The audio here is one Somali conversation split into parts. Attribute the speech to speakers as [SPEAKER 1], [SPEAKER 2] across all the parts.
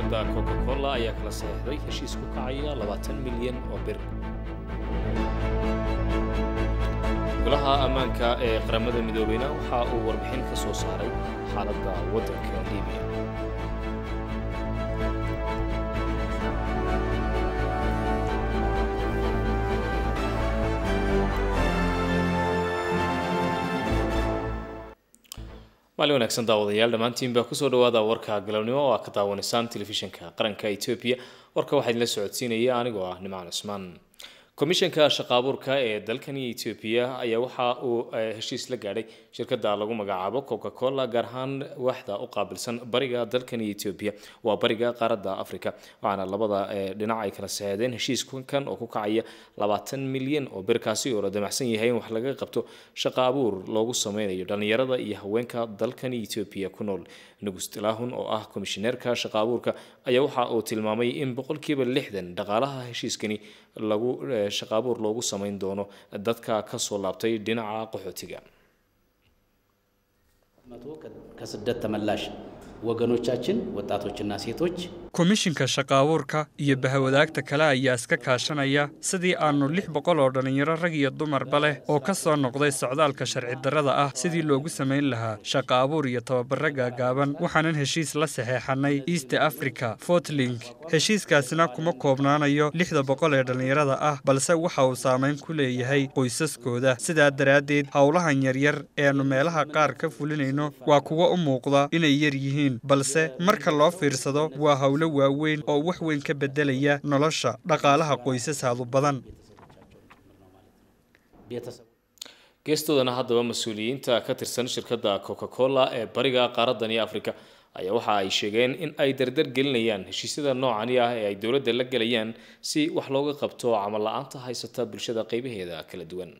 [SPEAKER 1] shirkadda coca cola ayaa kala saxeixday heshiis ku kacaya labaatan milyan oo bir golaha ammaanka ee qaramada midoobeyna waxa uu warbixin ka soo saaray xaaladda waddanka libiya maalin wanaagsan daawadayaal dhammaantiinbaa kusoo dhawaada warka galabnimo oo aa ka daawanaysaan telefishinka qaranka etoobiya warka waxaa idinla socodsiinaya anigoo ah nimcaan cusmaan komishanka shaqaabuurka ee dalkani etoobiya ayaa waxa uu heshiis la gaadhay shirkadda lagu magacaabo coca cola gaar ahaan waaxda u qaabilsan bariga dalkani etoobiya waa bariga qaaradda africa waxaana labada dhinac ay kala saxeedeen heshiiskan oo ku kacaya labaatan milyan oo birkaasi oo la damacsan yahay in wax laga qabto shaqa abuur loogu sameynayo dhallinyarada iyo haweenka dalkani etoobiya ku nool nugus tilahun oo ah komishineerka shaqa abuurka ayaa waxa uu tilmaamay in boqolkiiba lixdan dhaqaalaha heshiiskani lagu shaqaabuur loogu samayn doono dadka kasoo laabtay dhinaca qaxootiga
[SPEAKER 2] ከስደት ተመላሽ ወገኖቻችን ወጣቶችና ሴቶች
[SPEAKER 3] komishinka shaqaabuurka iyo bahawadaagta kale ayaa iska kaashanaya sidii aannu lix boqol oo dhallinyaro rag iyo dumarba leh oo ka soo noqday socdaalka sharci darrada ah sidii loogu samayn lahaa shaqa abuur iyo tababaro gaagaaban waxaanan heshiis la saxeexanay east africa fortlink heshiiskaasina kuma koobnaanayo lixda boqol ee dhallinyarada ah balse waxa uu saamayn ku leeyahay qoysaskooda sidaa daraaddeed howlahan yaryar eeannu meelaha qaar ka fulinayno waa kuwo u muuqda inay yar yihiin balse marka loo fiirsado waa howlo waaweyn oo wax weyn ka beddelaya nolosha dhaqaalaha qoysasaadu badan
[SPEAKER 1] geestoodana haddaba mas-uuliyiinta ka tirsan shirkadda coca cola ee bariga qaaradani africa ayaa waxa ay sheegeen in ay dardar gelinayaan heshiisyada noocani ah ee ay dowladda la gelayaan si wax looga qabto camal la-aanta haysata bulshada qaybaheeda kala duwan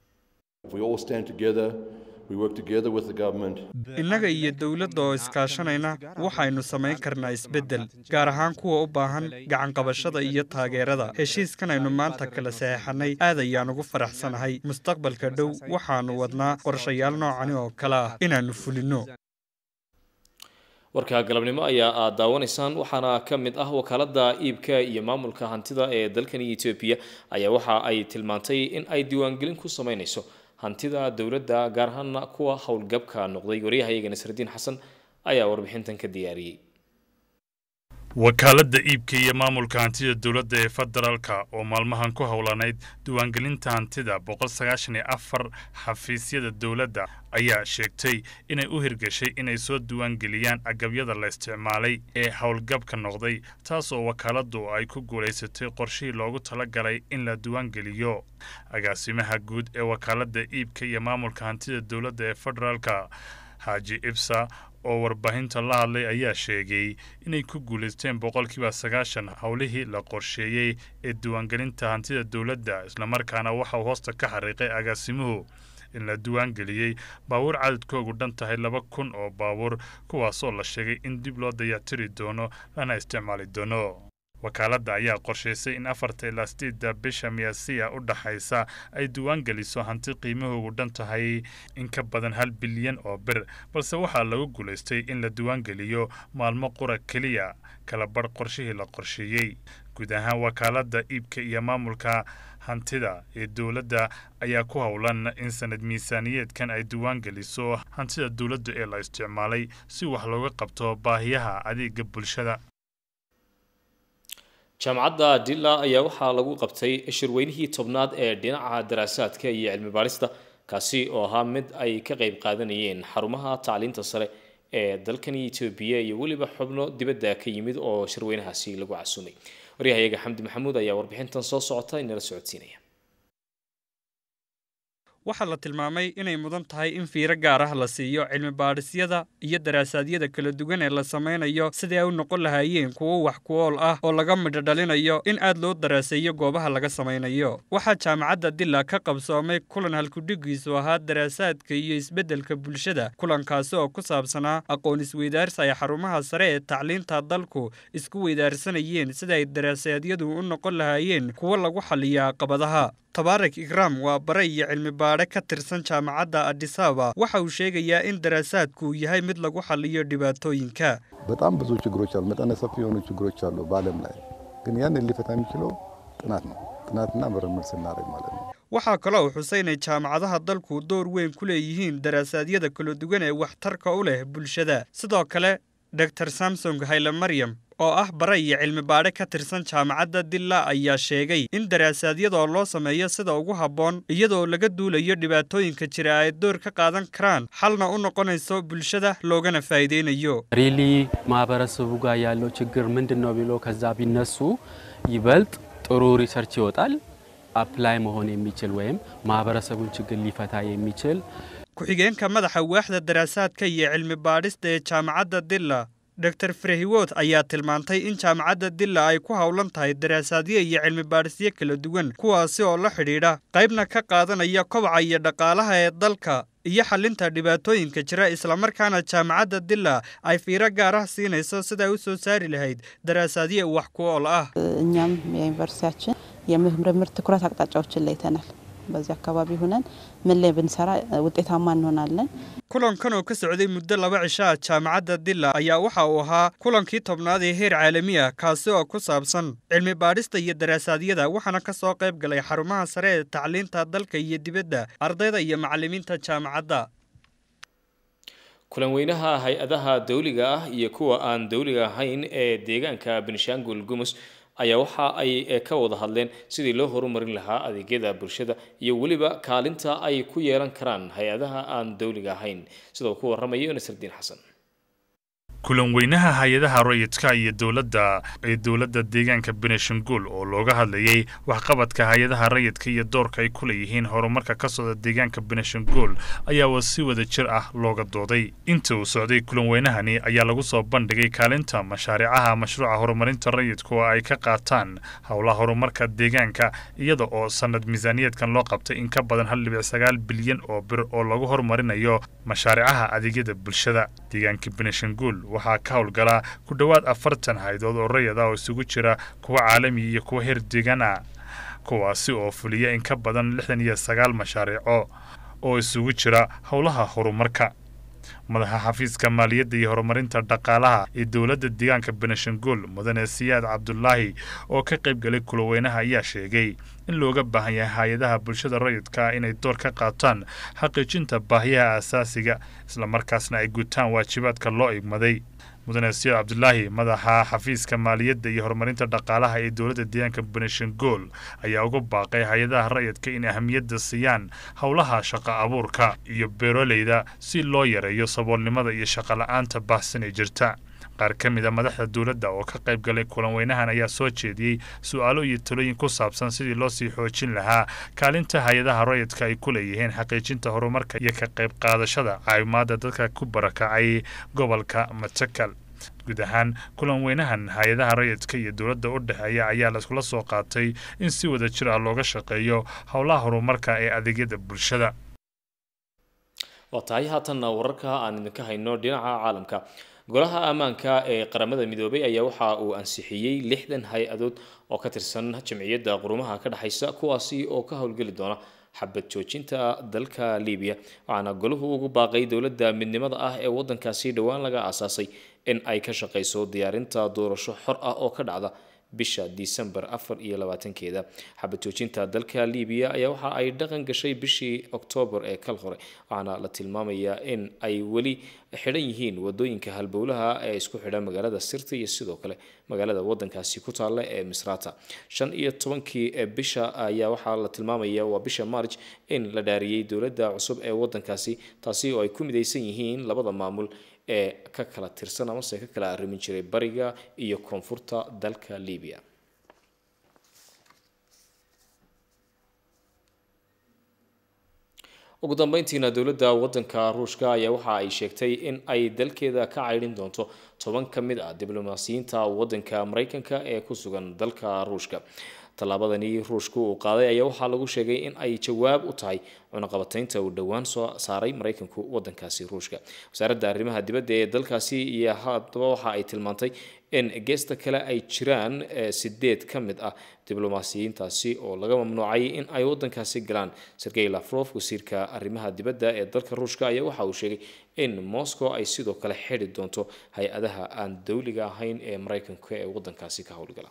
[SPEAKER 3] innaga iyo dowladda oo iskaashanayna waxaynu samayn karnaa isbeddel gaar ahaan kuwa u baahan gacanqabashada iyo taageerada heshiiskan aynu maanta kala saxeexannay aad ayaan ugu faraxsanahay mustaqbalka dhow waxaannu wadnaa qorshayaal noocani oo kale ah inaannu fulinno
[SPEAKER 1] warka galabnimo ayaa aad daawanaysaan waxaana ka mid ah wakaaladda iibka iyo maamulka hantida ee dalkani etoobiya ayaa waxa ay tilmaantay in ay diiwaangelin ku samaynayso hantida dowladda gaar ahaana kuwa howlgabka noqday waryahayaga nasradiin xasan ayaa warbixintan ka diyaariyey
[SPEAKER 4] wakaaladda iibka iyo maamulka hantida dowladda ee federaalka oo maalmahan ku howlanayd diiwaangelinta hantida boqol sagaashan iyo afar xafiisyada dowladda ayaa sheegtay inay u hirgashay inay soo diiwaangeliyaan agabyada la isticmaalay ee howlgabka noqday taas oo wakaaladdu ay ku guulaysatay qorshihii loogu talagalay in la diiwaangeliyo agaasimaha guud ee wakaaladda iibka iyo maamulka hantida dowladda ee federaalka xaaji ibsa oo warbaahinta la hadlay ayaa sheegay inay ku guulaysteen boqolkiiba sagaashan howlihii la qorsheeyey ee diiwaangelinta hantida dowladda islamarkaana waxa uu hoosta ka xariiqay agaasimuhu in la diiwaangeliyey baabuur cadadkoogu dhan tahay laba kun oo baabuur kuwaasoo la sheegay in dib loo dayactiri doono lana isticmaali doono wakaaladda ayaa qorshaysay in afarta ilaa sideedda bisha miyaasiya u dhaxaysa ay diiwaan geliso hanti qiimahoogu dhan tahay in ka badan hal bilyan oo bir balse waxaa lagu guulaystay in la diiwaangeliyo maalmo qura keliya kala badh qorshihii la qorsheeyey guud ahaan wakaaladda iibka iyo maamulka hantida ee dowladda ayaa ku howlan in sanad miisaaniyeedkan ay diiwaan geliso hantida dowladda ee la isticmaalay si wax looga qabto baahiyaha adeega bulshada
[SPEAKER 1] jaamacadda dilla ayaa waxaa lagu qabtay shirweynihii tobnaad ee dhinaca daraasaadka iyo cilmi baarista kaasi oo ahaa mid ay ka qayb qaadanayeen xarumaha tacliinta sare ee dalkani etoobiya iyo weliba xubno dibadda ka yimid oo shirweynahaasi lagu casuumay waryahayaga xamdi maxamuud ayaa warbixintan soo socota inala socodsiinaya
[SPEAKER 3] waxaa la tilmaamay inay mudan tahay in fiiro gaar ah la siiyo cilmi baadhisyada iyo daraasaadiyada kala duwan ee la samaynayo sidii ay u noqon lahaayeen kuwo wax ku ool ah oo laga midho dhalinayo in aad loo daraaseeyo goobaha laga samaynayo waxaa jaamacadda dilla ka qabsoomay kulan halkudhigiisu ahaa daraasaadka iyo isbeddelka bulshada kulankaasi oo ku saabsanaa aqoon isweydaarsi ay xarumaha sare ee tacliinta dalku isku weydaarsanayeen sida ay daraasaedyadu u noqon lahaayeen kuwo lagu xaliya caqabadaha tabaarak ikraam waa bare iyo cilmi baadhe ka tirsan jaamacadda adisaba waxa uu sheegayaa in daraasaadku uu yahay mid lagu xaliyo dhibaatooyinka
[SPEAKER 5] በጣም ብዙ ችግሮች አሉ። መጠነ ሰፊ የሆኑ ችግሮች አሉ በዓለም ላይ ግን ያንን ሊፈታ የሚችለው ጥናት ነው። ጥናትና ምርምር ስናደርግ ማለት ነው።
[SPEAKER 3] waxaa kaloo uu xusay inay jaamacadaha dalku door weyn ku leeyihiin daraasaadiyada kala duwan ee waxtarka u leh bulshada sidoo kale dor samsong hayle maryam oo ah bare iyo cilmi baadhe ka tirsan jaamacadda dilla ayaa sheegay in daraasaadiyadoo loo sameeyo sida ugu habboon iyadoo laga duulayo dhibaatooyinka jira ay door ka qaadan karaan xalna u noqonayso bulshada loogana faa'iideynayo
[SPEAKER 6] ሪሊ ማህበረሰቡ ጋር ያለው ችግር ምንድን ነው ብሎ ከዛ ቢነሱ ይበልጥ ጥሩ ሪሰርች ይወጣል። አፕላይ መሆን የሚችል ወይም ማህበረሰቡን ችግር ሊፈታ የሚችል
[SPEAKER 3] ku-xigeenka madaxa waaxda daraasaadka iyo cilmi baadhista ee jaamacadda dilla dor frehiwood ayaa tilmaantay in jaamacadda dilla ay ku howlan tahay daraasaadyo iyo cilmi baadhisyo kala duwan kuwaasi oo la xidhiidha qaybna ka qaadanaya kobaca iyo dhaqaalaha ee dalka iyo xalinta dhibaatooyinka jira islamarkaana jaamacadda dilla ay fiiro gaar ah siinayso siday u soo saari lahayd daraasaadyo wax ku ool ah
[SPEAKER 7] እኛም የዩኒቨርሲቲያችን የምርምር ትኩረት አቅጣጫዎችን ለይተናል። በዚህ አካባቢ ሆነን ምን ላይ ብንሰራ ውጤታማ እንሆናለን።
[SPEAKER 3] kulankan oo ka socday muddo laba cisho ah jaamacadda dilla ayaa waxa uu ahaa kulankii tobnaad ee heer caalami ah kaasi oo ku saabsan cilmi baadhista iyo daraasaadiyada waxaana ka soo qayb galay xarumaha sare ee tacliinta dalka iyo dibadda ardayda iyo macallimiinta jaamacadda
[SPEAKER 1] kulan weynaha hay-adaha dawliga ah iyo kuwa aan dawliga ahayn ee deegaanka benishangul gumus ayaa waxa ay ka wada hadleen sidii loo horumarin lahaa adeegyada bulshada iyo weliba kaalinta ay ku yeelan karaan hay-adaha aan dawliga ahayn sida uu ku waramayo nasardiin xasan
[SPEAKER 4] kulan weynaha hay-adaha rayidka iyo dowladda ee dowladda deegaanka benishangul oo looga hadlayay waxqabadka hay-adaha rayidka iyo doorka ay ku leeyihiin horumarka ka socda deegaanka benishangul ayaa si wada jir ah looga dooday inta uu socday kulan weynahani ayaa lagu soo bandhigay kaalinta mashaariicaha mashruuca horumarinta rayidka oo ay ka qaataan howlaha horumarka deegaanka iyada oo sanad miisaaniyaedkan loo qabtay in ka badan hal dhibic sagaal bilyan oo bir oo lagu horumarinayo mashaariicaha adeegyada bulshada deegaanka benishangul waxaa ka howlgalaa ku dhowaad afartan haydood oo rayid ah oo isugu jira kuwa caalami iyo kuwa heer deegaan ah kuwaasi oo fuliya in ka badan lixdan iyo sagaal mashaariico oo isugu jira howlaha horumarka madaxa xafiiska maaliyadda iyo horumarinta dhaqaalaha ee dowladda deegaanka benishangul mudane siyaad cabdulaahi oo ka qayb galay kulaweynaha ayaa sheegay in looga baahan yahay hay-adaha bulshada rayidka inay door ka qaataan xaqiijinta baahiyaha asaasiga islamarkaasna ay gutaan waajibaadka loo igmaday mudane siyaad cabdulaahi madaxa xafiiska maaliyadda iyo horumarinta dhaqaalaha ee dowladda deegaanka benishangul ayaa uga baaqay hay-adaha rayidka in ahamiyadda siiyaan howlaha shaqo abuurka iyo beeroleyda si loo yareeyo saboolnimada iyo shaqo-la-aanta baahsan ee jirta qaar ka mid a madaxda dowladda oo ka qayb galay kulan weynahan ayaa soo jeediyey su-aalo iyo talooyin ku saabsan sidii loo sii xoojin lahaa kaalinta hay-adaha rayidka ay ku leeyihiin xaqiijinta horumarka iyo ka qayb qaadashada caawimaadda dadka ku barakacay gobolka matakal guud ahaan kulan weynahan hay-adaha rayidka iyo dowladda u dhexeeya ayaa laiskula soo qaatay in si wada jir ah looga shaqeeyo howlaha horumarka ee adeegyada bulshada
[SPEAKER 1] waa tahay haatanna wararka aan idinka hayno dhinaca caalamka golaha ammaanka ee qaramada midoobay ayaa waxa uu ansixiyey lixdan hay-adood oo ka tirsan jamciyadda qurumaha ka dhexaysa kuwaasi oo ka howlgeli doona xabad joojinta dalka libiya waxaana golahu ugu baaqay dowladda midnimada ah ee wadankaasi dhowaan laga aasaasay in ay ka shaqayso diyaarinta doorasho xor ah oo ka dhacda bisha disembar afar iyo labaatankeeda xabad joojinta dalka libiya ayaa waxa ay dhaqan gashay bishii oktoobar ee kal hore waxaana la tilmaamayaa in ay weli xidhan yihiin wadooyinka halbowlaha ee isku xidha magaalada sirta iyo sidoo kale magaalada wadankaasi ku taalla ee misrata shan iyo tobankii bisha ayaa waxaa la tilmaamaya waa bisha marj in la dhaariyey dowladda cusub ee wadankaasi taasi oo ay ku midaysan yihiin labada maamul ee ka kala tirsan amase ka kala arrimin jiray bariga iyo koonfurta dalka libiya ugu dambeyntiina dowladda wadanka ruushka ayaa waxa ay sheegtay in ay dalkeeda ka caydhin doonto toban ka mid ah diblomaasiyiinta wadanka mareykanka ee ku sugan dalka ruushka tallaabadani ruushku uu qaaday ayaa waxaa lagu sheegay in ay jawaab u tahay cunaqabataynta uu dhowaan soo saaray maraykanku wadankaasi ruushka wasaaradda arrimaha dibadda ee dalkaasi iyo haddaba waxa ay tilmaantay in geesta kale ay jiraan sideed ka mid ah diblomaasiyiintaasi oo laga mamnuucay in ay wadankaasi galaan sergey lafrof wasiirka arrimaha dibadda ee dalka ruushka ayaa waxa uu sheegay in moscow ay sidoo kale xidhi doonto hay-adaha aan dowliga ahayn ee maraykanka ee wadankaasi ka howlgala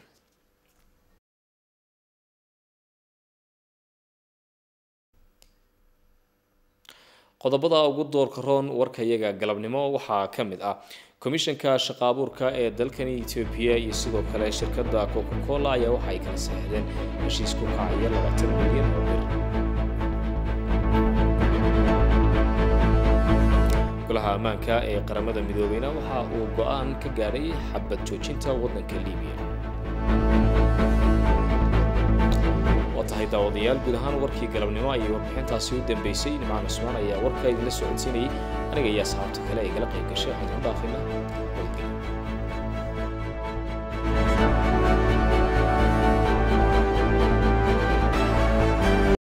[SPEAKER 1] qodobada ugu doorka roon warkayaga galabnimo waxaa ka mid ah komishanka shaqaabuurka ee dalkani etoobiya iyo sidoo kale shirkadda coca cola ayaa waxa ay kala saxdeen heshiis ku kacaya labaatan milyan oo bir golaha ammaanka ee qaramada midoobeyna waxa uu go-aan ka gaadhay xabad joojinta waddanka libiya waa tahay daawadayaal guud ahaan warkii galabnimo ayay warbixintaasi u dambeysay nimcaan cusmaan ayaa warka idinla socodsiinayay aniga iyo asxaabta kale ay gala qayb gashay waxaan ku dhaafina